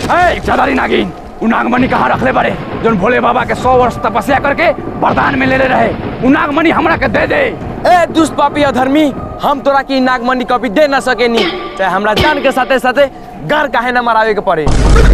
ए इच्छाधारी नागिन उ नागमणि कहाँ रखले बड़े जोन भोले बाबा के सौ वर्ष तपस्या करके वरदान में ले ले रहे उ नागमणि हमरा के दे दे ए दुष्ट पापी अधर्मी हम तोरा की नागमणि कॉपी दे ना सकेनी चाहे हमरा जान के साथे साथे घर काहे ना मरावे के पड़े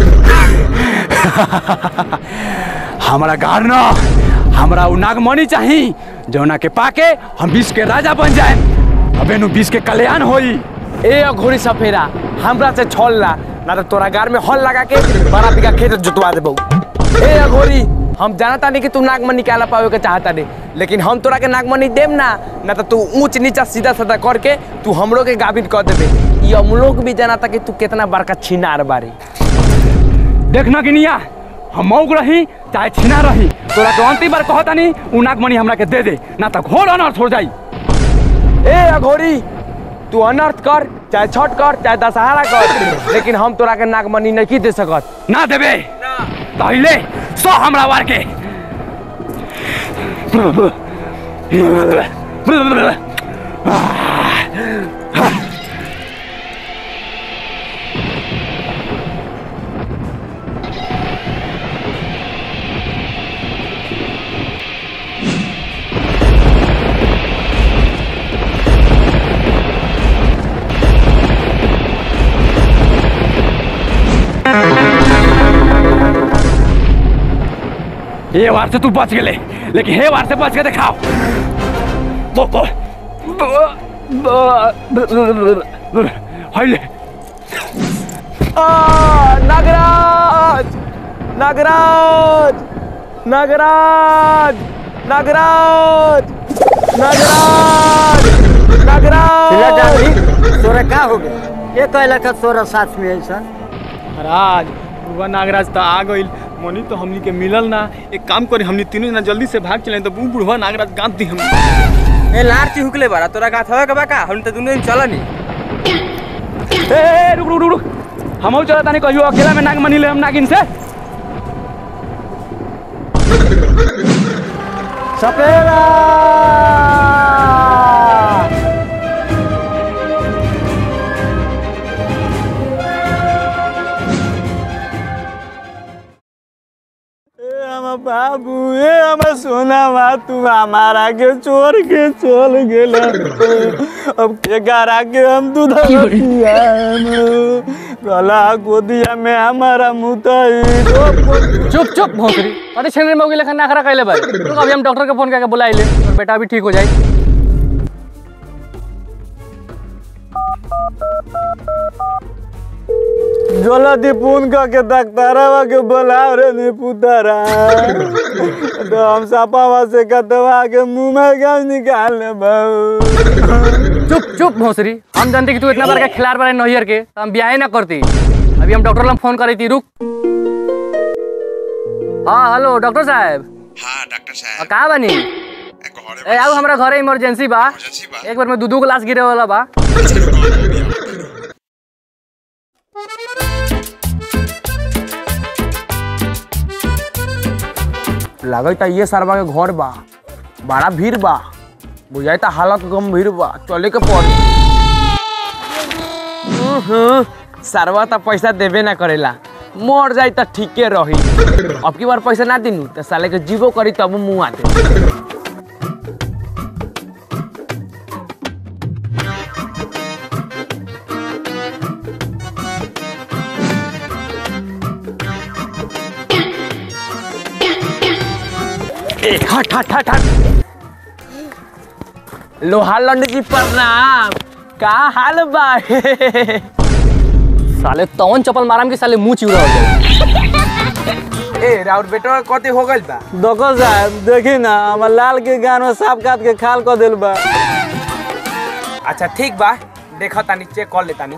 हमरा गार न हमरा उ नागमणि चाही जौना के पाके हम विश्व के राजा बन जाए अबे नु विश्व के कल्याण होई ए अघोरी सफेरा हमरा से छोल ला ना तो तोरा गार में हल लगा के बड़ा बिगा खेत जोतवा देबो ए अघोरी हम जानता नहीं कि तू नागमणि काला पावे के चाहता नहीं लेकिन हम तोरा के नागमणि देम ना ना तो तू ऊंच नीचा सीधा साधा करके तू हमरो के गाभिन कर देबे ये हम लोग भी जानता कि तू कितना बड़का छिनार बारी देखना गिनिया हम मौक रही चाहे छिना रही तोरा के अंतिम बार कहता नहीं उ नागमणि हमरा के दे दे ना तो घोर अनर्थ हो जाई ए अघोरी तू अनर्थ कर चाहे छठ कर चाहे दशहरा कर लेकिन हम तोरा के नागमणि नहीं दे सकत ना देबे पहले सो हमरा वार के ये वार से तू बच गेले लेकिन हे वार से बच के दिखाओ बो बो हाइले आ, नागराज नागराज नागराज नागराज नागराज नागराज तोरा का हो गया ये कहला का तोरा साथ में ऐसा महाराज बुआ नागराज तो आ गइल मनी तो हमनी के मिलल ना एक काम करी हमनी तीनों जना जल्दी से भाग चले तो बू बुढ़वा नागराज गांध दी हम ए लार चिहुकले बारा तोरा गाथ होए के बा का हम तो दुनो दिन चलनी ए ए, रुक रुक रुक रुक हम चला तानी कहियो अकेला में नागमणि ले हम नागिन से सपेरा बाबू ए हम सोना बा तू हमारा के चोर के चल गेला अब के गारा के हम दूध गला गोदिया में हमारा मुतई चुप चुप भोसरी अरे छेने में लेखा नाखरा कैले भाई तो अभी हम डॉक्टर के फोन करके बुला ले और बेटा भी ठीक हो जाए जल्दी फोन करके डॉक्टरवा के बुलाओ रे नी पुतरा तो हम सपावा से कटवा के मुंह में गाँव निकाल ले बहु चुप चुप भोसरी हम जानते कि तू इतना बड़ा खिलाड़ बड़ा नहियर के तो हम ब्याह ना करती अभी हम डॉक्टर फोन करी थी रुक हाँ हेलो डॉक्टर साहब हाँ डॉक्टर आ, साहब कहाँ बनी घरे ए आओ हमरा घरे इमरजेंसी बा इमरजेंसी बा। एक बार में दू दू ग्लास गिरे वाला बा लगता ये सरवा के घर बा बड़ा भीड़ बा बुझाता हालत गंभीर बा चले के पड़ी उहुं, सरवा तो पैसा देबे ना करेला मर जाई तो ठीके रही अब की बार पैसा ना दिनू तो साले के जीवो करी तब मुंह आते ए, हट हट हट हट लोहा लंड जी प्रणाम का हाल बा साले तवन चप्पल माराम के साले मुंह चिउरा हो जाए ए राउर बेटा कते हो गइल बा देखो साहब देखी ना हमार लाल के गान में सांप काट के खाल कर दिल बा अच्छा ठीक बा देखो तानी चेक कर लेतानी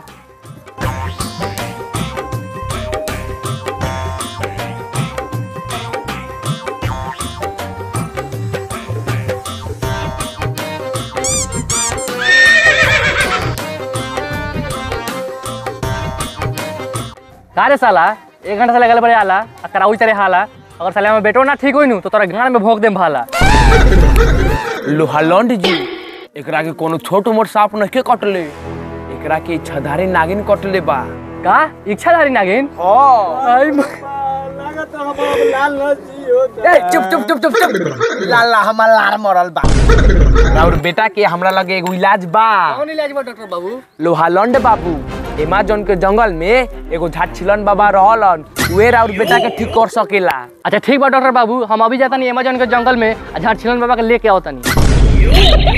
का रे साला एक घंटा से लगल बड़े आला आ कराउई तेरे हाला अगर साले में बेटो ना ठीक होई नु तो तोरा गाड़ में भोग देम भाला लोहा लंड जी एकरा के कोनो छोट मोट सांप नहीं कटले एकरा के छधारी नागिन कटले बा का इच्छाधारी नागिन हाँ आई म- लागत हम अब लाल नसी होता ए चुप चुप चुप चुप चुप लाला हमार लार मरल बा और बेटा के हमरा लगे एगो इलाज बा कौन इलाज बा डॉक्टर बाबू लोहालंड बाबू एमाजोन के जंगल में एगो झाछिलन बाबा रहलन उहे और बेटा के ठीक कर सकेला अच्छा ठीक बा डॉक्टर बाबू हम अभी जाता नहीं अमेजन के जंगल में आ झारछिलन बाबा के लेके आओ तनी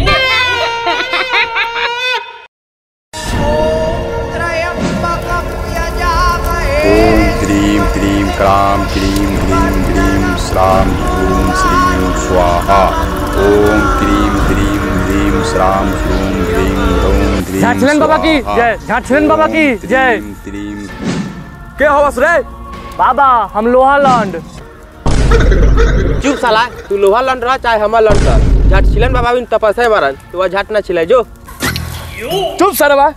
ओम क्रीं क्रीं क्रां क्रीं ग्रीं ग्रीं श्रां ह्रूं श्रीं स्वाहा ओम क्रीं क्रीं ग्रीं श्रां ह्रूं ग्रीं ह्रूं ग्रीं झारछिलन बाबा की स्वाहा। जय झारछिलन बाबा की जय क्रीं क्रीं के हवस रे बाबा हम लोहालंड चुप साला तू लोहा लंड रहा चाहे हमार लंड रहा झाट छिलन बाबा बिन तपस्या मारन तू वह झाट ना छिलाई जो चुप सरवा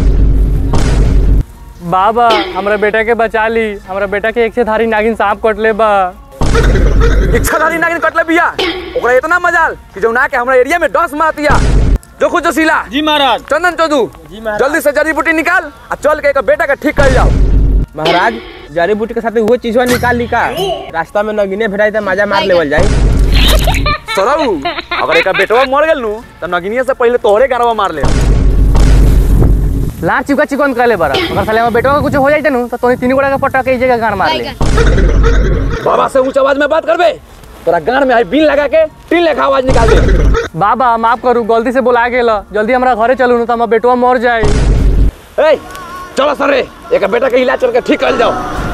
बाबा हमरा बेटा के बचा ली हमरा बेटा के एक से धारी नागिन सांप कट ले बा इच्छाधारी नागिन कटले बिया ओकरा इतना मजाल कि जौना के हमरा एरिया में डस मार दिया जो खुद जोशीला जी महाराज चंदन चौधू जल्दी से जड़ी बूटी निकाल आ चल के एक बेटा के ठीक कर जाओ महाराज जड़ी बूटी के साथ वो चीजवा निकाल ली का रास्ता में नगीने भेटाई तो मजा मार लेवल जाई सरऊ अगर एक बेटवा मर गेल नु त नगिनिया से पहले तोहरे गरवा मार ले लार चिपका चिकन कर ले बरा अगर साले में बेटा का कुछ हो जाए नु तो तोनी तीन गोड़ा का पट्टा के ई जगह गान मार ले बाबा से ऊंच आवाज में बात करबे तोरा गान में आई बीन लगा के टीन लेखा आवाज निकाल दे बाबा माफ करू गलती से बुला गेला जल्दी हमरा घरे चलू न तो हमार बेटवा मर जाए ए चलो सर रे एक बेटा के इलाज करके ठीक कर जाओ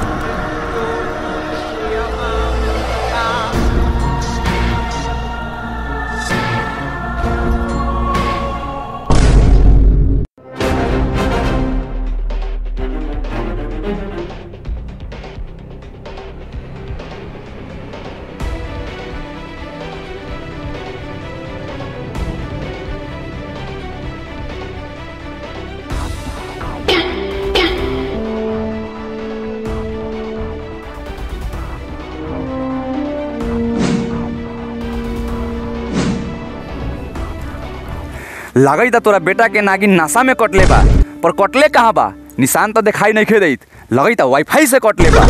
लागई त तोरा बेटा के नागिन नासा में कटले बा पर कटले कहाँ बा निशान तो दिखाई नहीं खे देत लगई त वाईफाई से कटले बा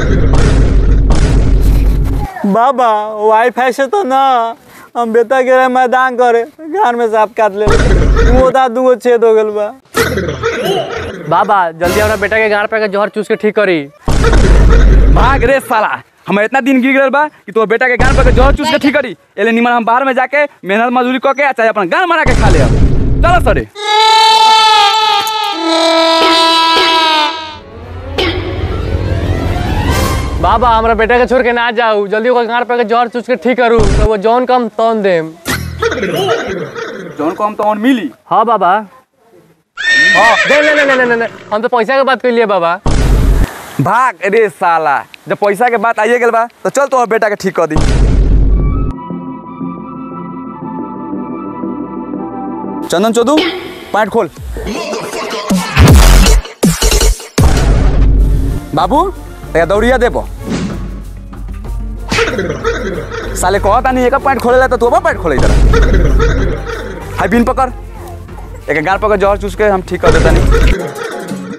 बाबा वाईफाई से तो ना हम बेटा के रहे मैदान करे घर में सांप काट ले वो दा दूगो छेद हो गल बा बाबा जल्दी हमरा बेटा के गाड़ पे के जहर चूस के ठीक करी भाग रे साला हम इतना दिन गिर गए बा कि तोर बेटा के गान पर जहर चूस के ठीक करी एले निमन हम बाहर में जाके मेहनत मजदूरी क के आ चाहे अपन गान बना के खा ले अब चलो सरे बाबा हमरा बेटा के छोड़ के ना जाऊ जल्दी ओकर गाड़ पे के जहर चूस के ठीक करू तो वो जौन कम तौन देम जौन को हम तो और मिली हाँ बाबा हाँ नहीं नहीं नहीं नहीं नहीं हम तो पैसा के बात कर लिए बाबा भाग रे साला जब पैसा के बात आइए गेल बा तो चल तो बेटा के ठीक कर दी चंदन चौधू पैंट खोल बाबू तया दौड़िया देबो साले कहता नहीं एक पैंट खोले ला तो तू पैंट खोले जरा हाई बिन पकड़ एक गाल पकड़ जहर चूस के हम ठीक कर देता नहीं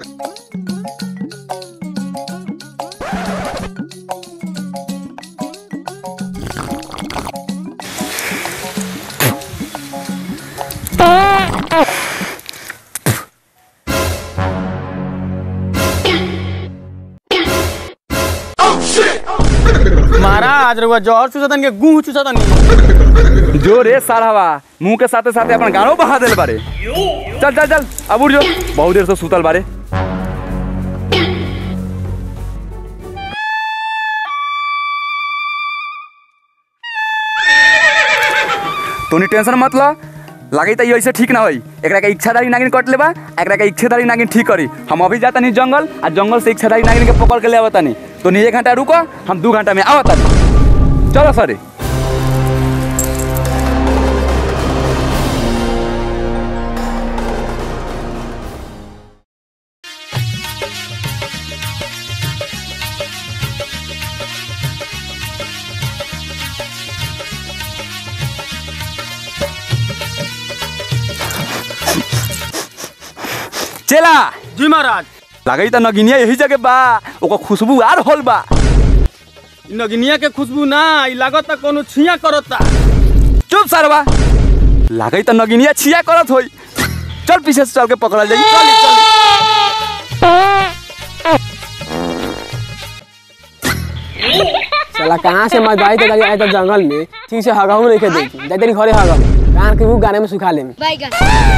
महाराज रुआ जहर चूसतन के गुह चूसतन जो रे सारावा मुंह के साथे साथे अपन गानो बहा देल बारे चल चल चल अब उठ जो बहुत देर से सुतल बारे तोनी टेंशन मत ल लागे त ऐसे ठीक ना होई एकरा के इच्छाधारी नागिन कट लेबा एकरा के इच्छाधारी नागिन ठीक करी हम अभी जाता नहीं जंगल आ जंगल से इच्छाधारी नागिन के पकड़ के ले आवता नहीं तो एक घंटा रुको हम दू घंटा में आवता नहीं चलो सर चला जी महाराज लागई त नगिनिया यही जगह बा ओकर खुशबू आर होल बा नगनिया के खुशबू ना ई लागत कोनो छिया करता चुप सरवा लागई त नगिनिया छिया करत होई चल पीछे से चल के पकड़ल जाई चल चल साला कहाँ से मजदाई तो गाड़ी आए तो जंगल में ठीक से हगाऊ नहीं के देखी जाते घरे हगम कान के मुंह गाने में सुखा ले बैगन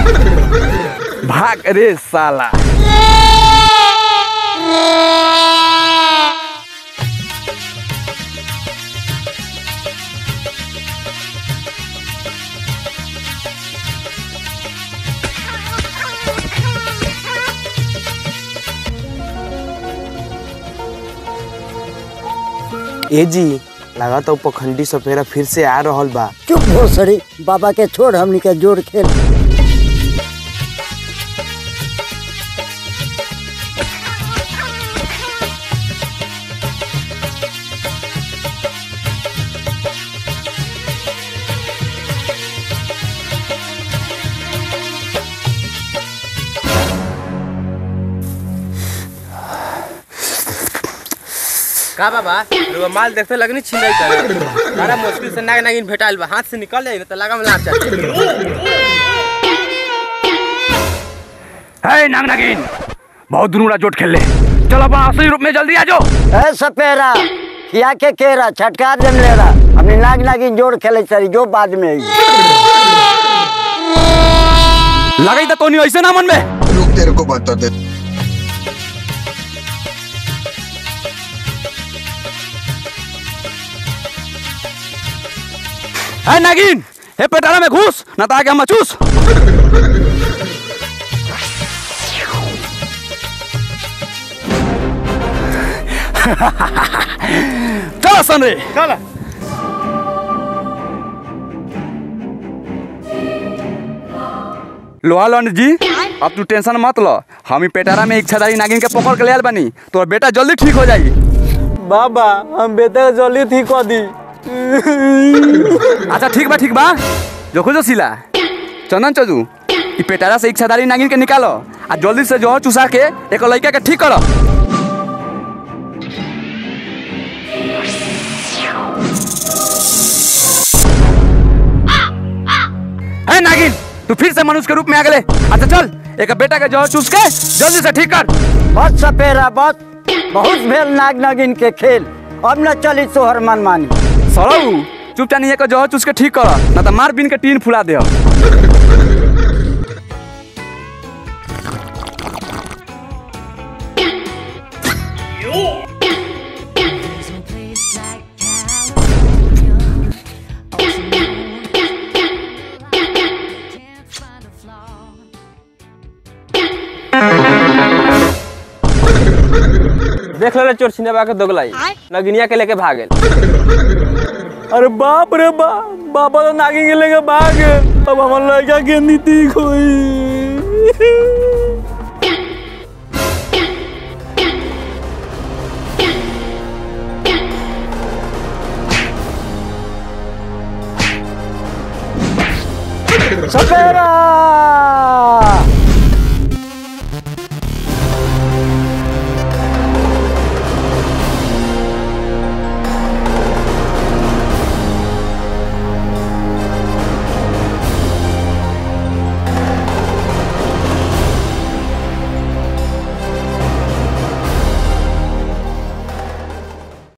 भाग रे साला ए जी लगा तो पखंडी सपेरा फिर से आ रहल बा चुप भोसड़ी बाबा के छोड़ हमनी के जोड़ खेल का बाबा रुआ माल देखते लगनी छिंदाई करे बड़ा मुश्किल से नाग नागिन भेटाइल बा हाथ से निकल जाई न त लगा में लाग जाए हे नाग नागिन बहुत दुनुरा जोट खेल ले चल अपन असली रूप में जल्दी आ जाओ ए सपेरा खिया के केरा छटकार जम ले रहा हमने नाग नागिन जोड़ खेले चली जो बाद में आई लगई त तोनी ऐसे ना मन में रुक तेरे को बता दे है नागिन हे पेटारा में घुस ना तो आगे हम चूस चल सन रे चल लोहा लंड जी अब तू टेंशन मत लो हम ही पेटारा में इच्छाधारी नागिन के पकड़ के ले आयल बनी तो बेटा जल्दी ठीक हो जाई बाबा हम बेटा के जल्दी ठीक कर दी अच्छा ठीक बा ठीक बा जो खोजो सिला चंदन चजू ई पेटारा से इच्छाधारी नागिन के निकालो आ जल्दी से जहर चुसा के एक लड़का के ठीक करो है नागिन तू फिर से मनुष्य के रूप में आ गए अच्छा चल एक बेटा के जहर चूस के जल्दी से ठीक कर बस सपेरा बस बहुत भेल नाग नागिन के खेल अब न चली तोहर मनमानी सरऊ चुपचाप नहीं जहर चूस के ठीक कर ना तो मार बीन के टीन फुला दे There's no place like California. Ocean moon, can't find a flaw. देख ले चोर छिंदवा के दोगलाई नगिनिया के लेके भागेल अरे बाप रे बाप बाबा तो नागिन के लेके भाग गए। अब हमार लड़का के नीति खोई सपेरा